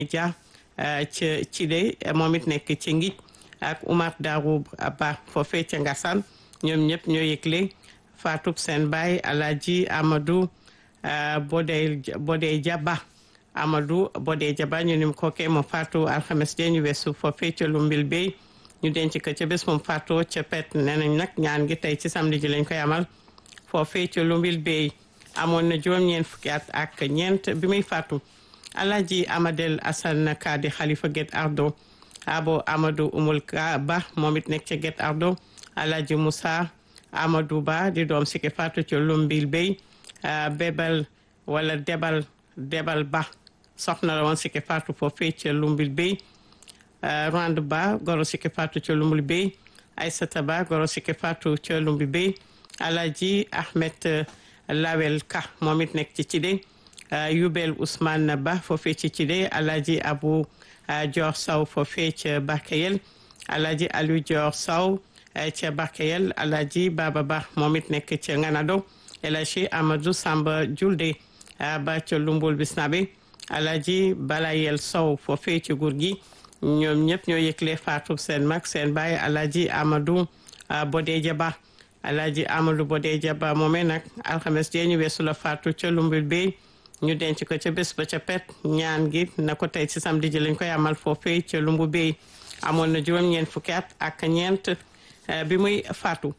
Dia ca Cile moom it nekk ci Ngij ak Oumar Darou Ba foofee ca Ngassane ñoom ñëpp ñoo yëgle faatub seen baay Alaaji Amadou Bodey Bodey Jaba Amadou Bodey Jaba ñu nim kookee moom faatu alxames jee ñu weesu foofee ca Lumbil Bey ñu denc ko ca bés moom faatoo ca pet nee nañ nag ñaan gi tey ci samedi ji lañ koy amal foofee ca Lumbil Bey amoon na juróom-ñeent fukki at ak ñeent bi muy faatu Alaaji Amadel Assane Kadi Khalifa Guet Ardo abo Amadou Umul Ka Ba moom it nekk ca Guet Ardo Alaaji Moussa Amadou Ba di doom sikki faatu ca Lumbil Bey bébal wala debal debal ba soxna la woon sikki faatu foofee ca Lumbil Bey Rwand Ba goro sikki faatu ca Lumbil Bey Aysata Ba goro sikki faatu ca Lumbil Bey Alaaji Ahmed Lawel Ka moom it nekk ci Cide Yubel Ousmane Ba foofee ci Cide Alaaji Abu Dior Sow foofee ca Bakayel Alaaji Aliou Dior Sow ca Bakayel Alaaji Baba Ba moom it nekk ca Nganado Elaaji Amadou Samba Julde ba ca Lumbul Bisnabe Alaaji Balayel Sow foofee ci gur gi ñoom ñëpp ñoo yëgle faatu seen mag seen baay Alaaji Amadou Bodeja Ba Alaaji Amadou Bodeja Ba moomee nag alxames jee ñu weesu la faatu ca Lumbul Bey ñu denc ko ca bés ba ca pet ñaan gi na ko tey ci samedi ji lañ koy amal foofee ca Lumbu Bey amoon na juróom-ñeent fukki at ak ñeent bi muy faatu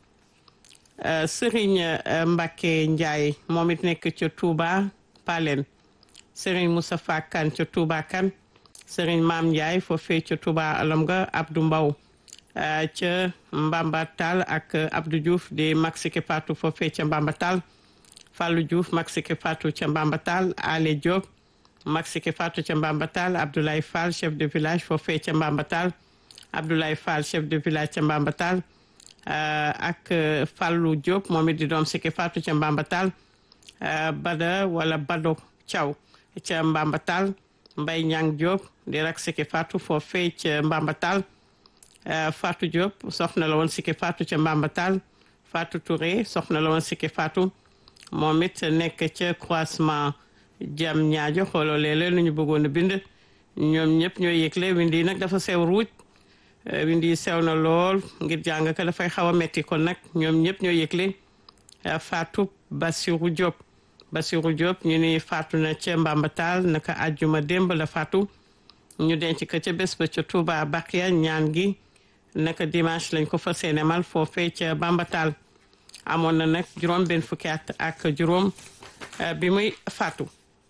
Serigne Mbacke Ndiaye moom it nekk ca Touba Palen Serigne Moustapha Kane ca Touba Kane Serigne Maam Ndiaye foofee ca Touba alam nga Abdou Mbaw ca Mbambatal ak Abdou Diouf di Maxike Fatou foofee ca Mbambatal Fallou Diouf Maxike Fatou ca Mbambatal Ale Diop Maxike Fatou ca Mbambatal Abdoulaye Fall chef de village foofee ca Mbambatal Abdoulaye Fall chef de village ca Mbambatal ak Fallou Diop moom it di doom Sike Fatou ca Mbambatal Bada wala Bado Thiaw ca Mbambatal Mbay Ñang Diop di rak Sike Fatou foofee ca Mbambatal Fatou Diop soxna la woon Sike Fatou ca Mbambatal Fatou Touré soxna la woon Sike Fatou moom it nekk ca croisement jam ñaajo xooloo léeg-léeg lu ñu bëggoon a bind ñoom ñëpp ñooy yëgle wind yi nag dafa sew ruuj wind yi sew na lool ngir jàng ka dafay xaw a metti kon nag ñoom ñëpp ñooy yëgle Fatou Bassirou Diop Bassirou Diop ñu ni faatu na ca Mbambatal naka àjjuma démb la faatu ñu denc ko ca bés ba ca Touba Bakia ñaan gi naka dimanche lañ ko fas yéene mal foofee ca Mbambatal amoon na nag juróom benn fukki at ak juróom bi muy faatu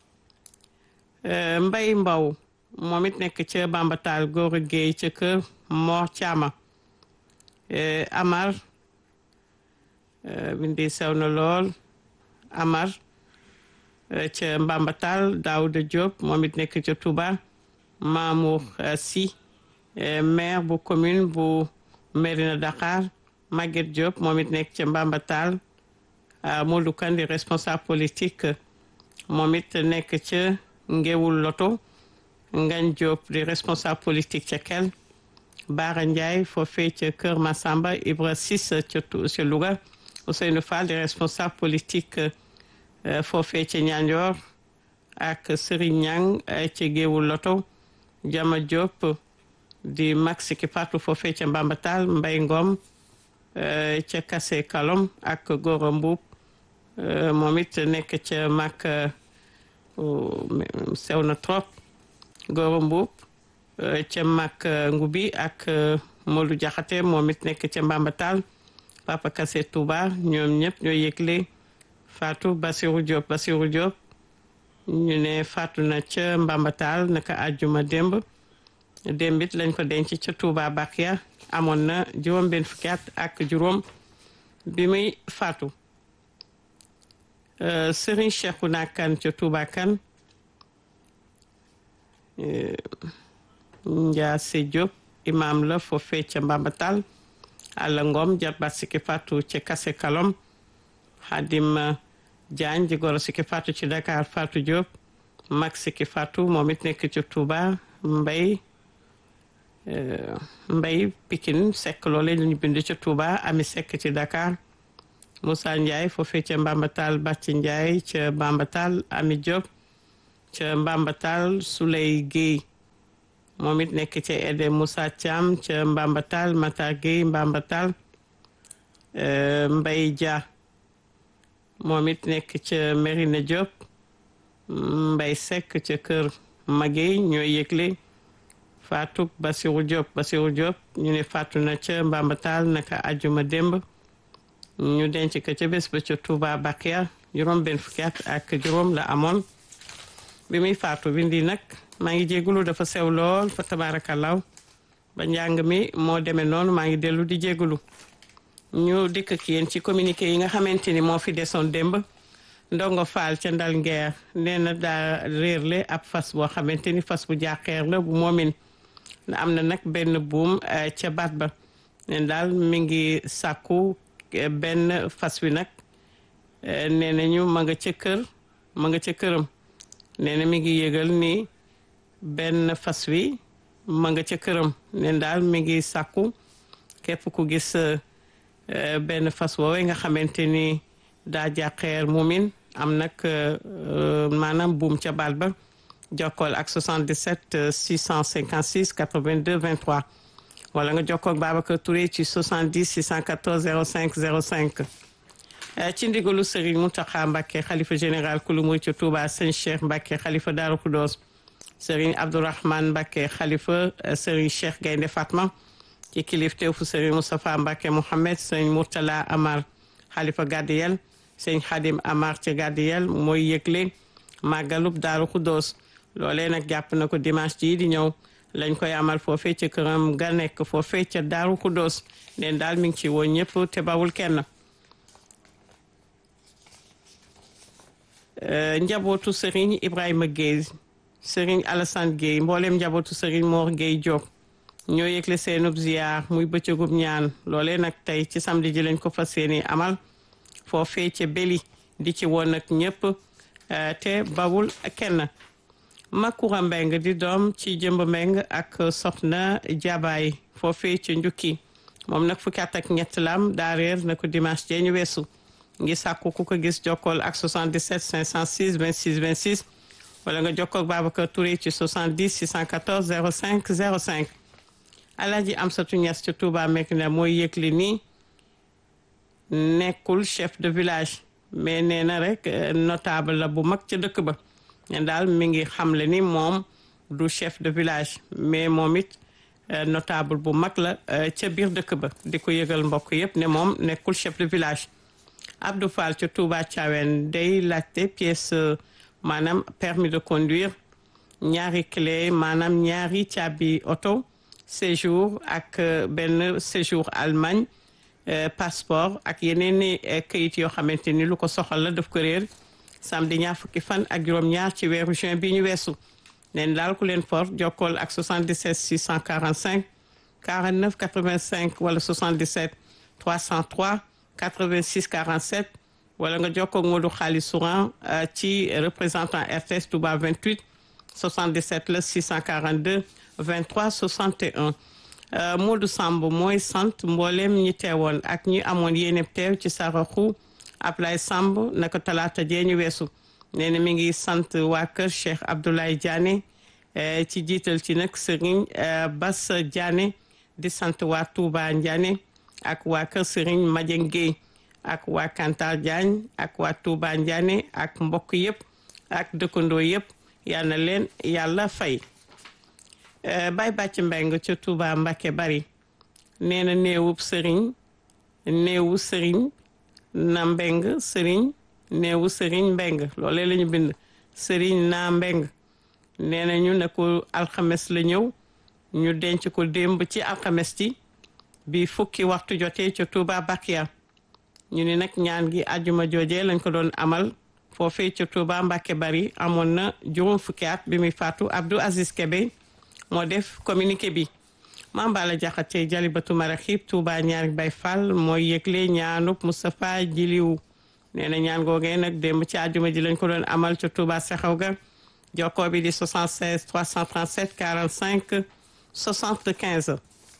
mbay mbaw moom it nekk ca bambatal góor géey ca kër Mor Caama Amar bindi sew na lool Amar ca mbambatal Daouda Diop moom it nekk ca Touba Mamour Sy maire bu commune bu Mérina Dakar Maguette Diop moom it nekk ca Mbambatal Modou Kandi responsable politique moom it nekk ca Ngewul Loto Ngagne Diop di responsable politique ca Kel Bara Ndiaye foofee ca Kër Massamba Ibra Sis ca ca Louga Ousseynou Fall di responsable politique foofee ca Ñanjoor ak Serigne Niang ca Ngewul Loto Jama Diop di Maxi ki Fatou foofee ca Mbambatal Mbay Ngom ca kase kalom ak Goro Mbuub moom it nekk ca mag sew na trop Goro Mbuub ca mag ngubi ak Modou Jaxate moom it nekk ca Mbambatal Papa Kase Touba ñoom ñëpp ñoo yëgle Fatou Basirou Diop Basirou Diop ñu ne faatu na ca Mbambatal naka àjjuma démb démb it lañ ko denc ca Touba Bakia amoon na juróom benn fukki at ak juróom bi muy faatu Serigne Cheikhouna Kane ca Touba Kane Ndiasse Diop imam la foofee ca Mbambatal Alla Ngom jarbaat sikki faatu ca Kase Kalom Xadim Diagne di goro sikki faatu ci Dakar Fatou Diop mag sikki faatu moom it nekk ca Touba Mbay Mbay Pikine Seck loole ñu bind ca Touba Ami Seck ci Dakar Moussa Ndiaye foofee ca Mbambatal Bàcci Ndiaye ca Mbambatal Ami Diop ca Mbambatal Souley Guèye moom it nekk ca Ede Moussa Thiam ca Mbambatal Matar Gueye Mbambatal Mbay Dia moom it nekk ca Merina Diop Mbay Seck ca kër Magey ñooy yëgle Fatou Basirou Diop Basirou Diop ñu ne faatu na ca Mbambatal naka ajuma démb ñu denc ko ca bés ba ca Touba Bakia juróom benn fukki at ak juróom la amoon bi muy faatu bindi nag maa ngi jégalu dafa sew lool fa tabaarakallaaw ba njàng mi moo demee noonu maa ngi dellu di jégalu ñu dikk ak yéen ci communiqué yi nga xamante ni moo fi desoon démb ndongo faal ca ndal ngeer nee na daa réerle ab fas boo xamante ni fas bu jàqeer la bu moomin am na nag benn buum ca baat ba neen daal mi ngi sàkku benn fas wi nag nee nañu ma nga ca kër ma nga ca këram nee na mi ngi yëgal ni benn fas wi ma nga ca këram neen daal mi ngi sàkku képp ku gis benn fas woowee nga xamante ni daa jàqeer muumin am nag maanaam buum ca baat ba jokkool ak 77 656 82 23 wala nga jokkoo ak Babacar Touré ci 70 614 05 05 ci ndigalu Serigne Mountakha Mbacké xalifa général kulu muy ci Touba sëñ Cheikh Mbacké xalifa Darou Khoudoss Serigne Abdourahmane Mbacké xalifa Serigne Cheikh Gaynde Fatma ci kilifteefu fu Serigne Moustapha Mbacké Mohamed Serigne Mourtala Amar xalifa Gadiyel Serigne Khadim Amar ci Gadiyel mooy yëgle màggalub Darou Khoudoss loolee nag jàpp na ko dimanche ji di ñëw lañ koy amal foofee ca këram ga nekk foofee ca Daaru Xuddoos neen daal mi ngi ci woon ñëpp te bawul kenn njabootu Serigne Ibrahima Gueye Serigne Alassane Gueye mboolem njabootu Serigne Mor Gueye Diop ñoo yëgle seenub ziyaar muy bëccëgub ñaan loolee nag tey ci samedi ji lañ ko fas yéene amal foofee ca Beli di ci woon nag ñëpp te bawul kenn Makura Mbeng di doom ci jëmb Mbeng ak soxna Jabaay foofee ca njukki moom nag fukki at ak ñett lam daa réer na ko dimanche jee ñu weesu ngi sàkku ku ko gis jokkool ak 77 506 26 26 wala nga jokkoo ak Babacar Touré ci 70 614 05 05 Alaaji Amsatu Ñas ci Touba Mekina mooy yëgli nii nekkul chef de village mais nee na rek notable la bu mag ca dëkk ba ñen daal mi ngi xamle ni moom du chef de village mais moom it notable bu mag la ca biir dëkk ba di ko yëgal mbokk yëpp ne moom nekkul chef de village Abdou Fall ca Touba Thiawen day laajte pièce maanaam permis de conduire ñaari clé maanaam ñaari caabi oto séjour ak benn séjour Allemagne passeport ak yeneen i këyit yoo xamante ni lu ko soxal la daf ko réer samedi ñaar fukki fan ak juróom-ñaar ci weeru juin bi ñu weesu neen daal ku leen for jokkool ak 77 645 49 85 wala 77 303 86 47 wala nga jokkoo ak Modou Xaalis Souran ci représentant RTS Touba 28 77 la 642 23 61 Modou Samb mooy sant mboolem ñi teewoon ak ñi amoon yéene teew ci saraxu Ablaye Samb naka talaata jee ñu weesu nee na mi ngi sant waa kër Cheikh Abdoulaye Diané ci jiital ci nag Serigne Bass Diané di sant waa Touba Diané ak waa kër Serigne Madieng Guèye ak waa Kantar Diagne ak waa Touba Diané ak mbokk yëpp ak dëkkandoo yëpp yal na leen yàlla fay. Baye Bàcc Mbeng ca Touba Mbakke bari nee na néewub Serigne néewu Serigne. na mbeng sëriñ neewu sëriñ mbeng loolee la ñu bind sëriñ na mbeng nee na ñu ne ko alxames la ñëw ñu denc ko démb ci alxames ci bi fukki waxtu jotee ca Touba Bakia ñu ni nag ñaan gi àjjuma joojee lañ ko doon amal foofee ca Touba Mbàkke bari amoon na juróom fukki at bi muy faatu Abdou Aziz Kebe moo def communiqué bi Mambala Jaxate Jalibatu Maraxib Touba ñaari Bay Fall mooy yëgle ñaanub Moustapha Jiliw nee na ñaan googee nag démb ci àjjuma ji lañ ko doon amal ca Touba Sexaw ga jokkoo bi di 76 337 45 75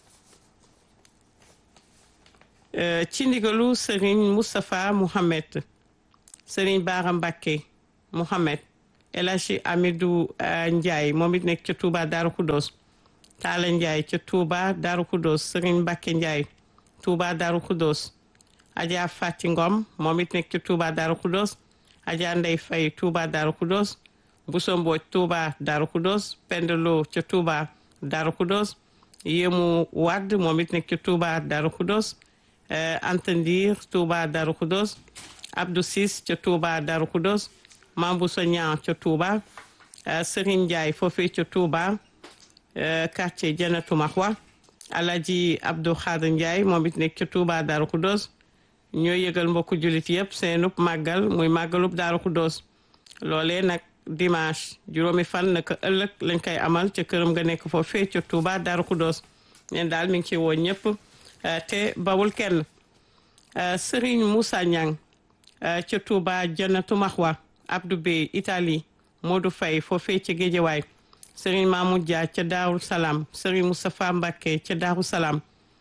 ci ndigalu Serigne Moustapha Mouhamed Serigne Bara Mbacké Mouhamed El Hadji Amidou Ndiaye moom it nekk ca Touba Darou Khoudoss Taala Ndiaye ca Touba Darou Khoudoss Serigne Mbacke Ndiaye Touba Darou Khoudoss Adja Fati Ngom moom it nekk ca Touba Darou Khoudoss Adja Ndey Fay Touba Darou Khoudoss Bousso Mbodj Touba Darou Khoudoss Pendelo ca Touba Darou Khoudoss Yému Wade moom it nekk ca Touba Darou Khoudoss Anta Ndir Touba Darou Khoudoss Abdou Sis ca Touba Darou Khoudoss Mambou Soñan ca Touba Serigne Ndiaye foofee ca Touba quartier Janatu Mahwa Alaji Abdou Khadir Ndiaye moom it nekk ca Touba Darou Khoudoss ñoo yëgal mbokku jullit yëpp seenub màggal muy màggalub Darou Khoudoss loolee nag dimanche juróomi fan naka ëllëg lañ koy amal ca këram nga nekk foofee ca Touba Darou Khoudoss neen daal mi ngi ci woo ñëpp te bawul kenn Serigne Moussa Niang ca Touba Janatu Mahwa Abdou Bey Italie Modou Faye foofee ca Géejawaay Serigne Mamoud Dia ca Daaru Salaam Serigne Moustapha Mbacké ca Daaru Salaam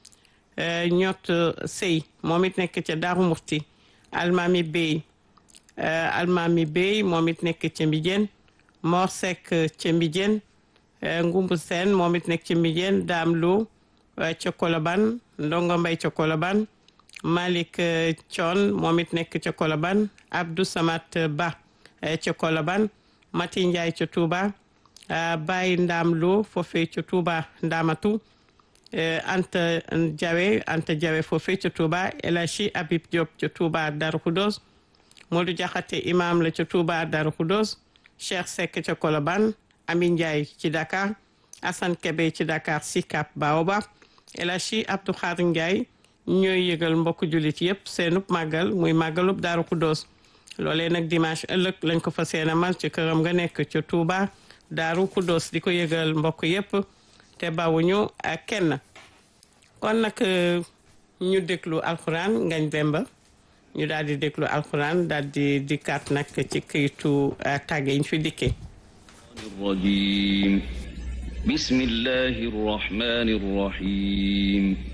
ñott Sey moom it nekk ca Daaru Murti Almami Bey Almami Bey moom it nekk ca Mbijeen Mor Seck ca Mbijeen Ngumbu Seen moom it nekk ca Mbijeen Daam Lo ca Koloban Ndongo Mbay ca Koloban Malick Thion moom it nekk ca Koloban Abdou Samat Ba ca Koloban Mati Ndiaye ca Touba Baye Ndam Lo foofee ca Touba Ndamatu Anta Diawe Anta Diawe foofee ca Touba El Hadji Habib Diop ca Touba Darou Khoudoss Modou Diakhaté imam la ca Touba Darou Khoudoss Cheikh Seck ca Koloban Ami Ndiaye ci Dakar Assane Kebe ci Dakar Sicap Baobab El Hadji Abdou Khadir Ndiaye ñooy yëgal mbokku jullit yëpp seenub màggal muy màggalub Darou Khoudoss loolee nag dimanche ëllëg lañ ko fa seenamal ci këram nga nekk ca Touba Darou Khoudoss di ko yëgal mbokk yëpp te bawuñu ak kenn kon nag ñu déglu alxuraan ngañ demba ñu daal di déglu alxuraan daal di dikkaat nag ci këyitu tàgge yi ñu fi dikkee الرجيم بسم الله الرحمن الرحيم